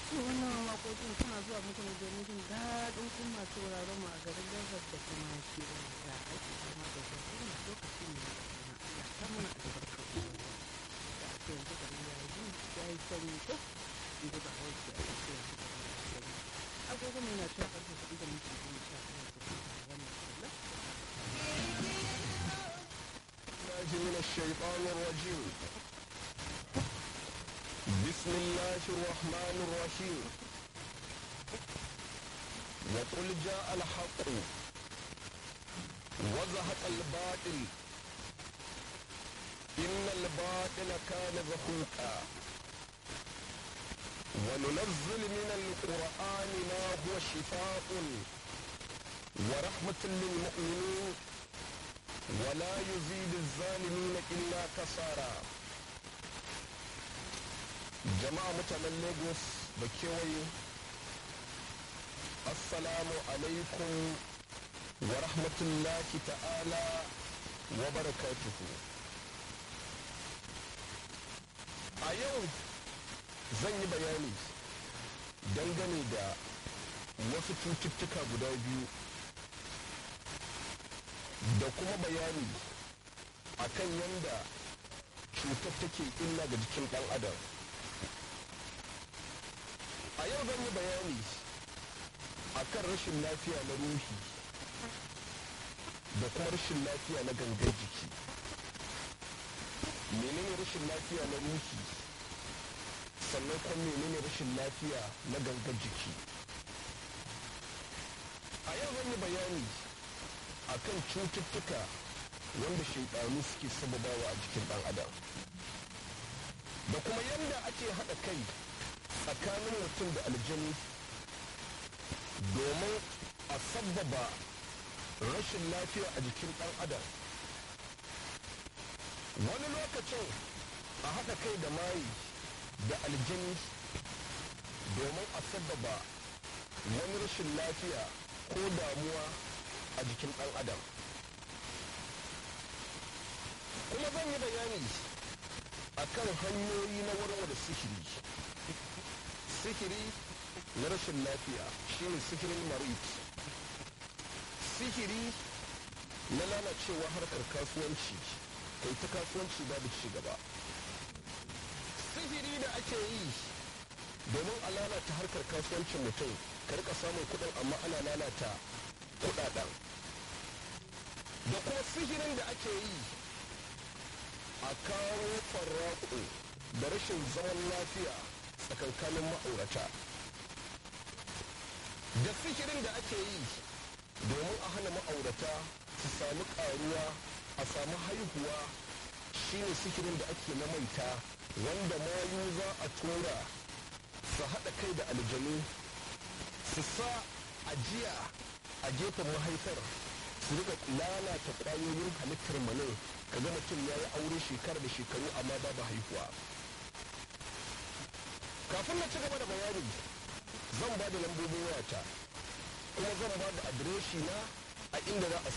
to wannan waƙoƙin suna zuwa muku ne domin jin daɗin kun masu wuraren mu a garin Lagos da kuma kewayen da ake kama da zafi na lokaci ne na Allah ta mana albarka da ake yanzu gari ya yi ya yi sanyi ko in ji ba hausa a ake yanzu gari ya yi sanyi agogo mai na cewa ƙarfe kuɗi da minti goma sha ɗaya da kuma wannan kallon من الشيطان الرجيم بسم الله الرحمن الرحيم وقل جاء الحق وزهق الباطل إن الباطل كان زهوقا وننزل من القرآن ما هو شفاء ورحمة للمؤمنين ولا يزيد الظالمين إلا كسارا jama'a mutanen lagos da kewaye assalamu alaikum wa rahmatullahi ta'ala wa barakatuhu a yau zan yi bayani dangane da wasu cututtuka guda biyu da kuma bayani akan yadda cutar take illa ga jikin ɗan adam a yau zan yi bayani akan rashin lafiya na ruhi da kuma rashin lafiya na gangar jiki menene rashin lafiya na ruhi sannan kuma menene rashin lafiya na gangar jiki a yau zan yi bayani akan cututtuka wanda shaidanu suke sababawa a jikin dan adam da kuma yadda ake haɗa kai tsakanin mutum da aljani domin a sababa rashin lafiya a jikin dan adam wani lokacin a haɗa kai da mayi da aljani domin a sababa wani rashin lafiya ko damuwa a jikin ɗan adam kuma zan yi bayani akan hanyoyi na warware sihiri sihiri na rashin lafiya shine sihirin marit sihiri na lalacewa harkar kasuwanci kai ta kasuwanci babu ci gaba sihiri da ake yi domin a lalata harkar kasuwancin mutum ka rika samun kudin amma ana lalata kudaden da kuma sihirin da ake yi a kawo farraƙo da rashin zaman lafiya tsakankanin ma'aurata da sihirin da ake yi domin a hana ma'aurata su sami ƙaruwa a sami haihuwa shine sihirin da ake na maita wanda mayu za a tura su haɗa kai da aljanu su sa ajiya a gefen mahaifar su rika lalata ƙwayoyin halittar manin ka ga mutum ya yi aure shekara da shekaru amma babu haihuwa kafin na ci gaba da bayani zan ba da lambobin wayata kuma zan ba da adireshi na a inda za a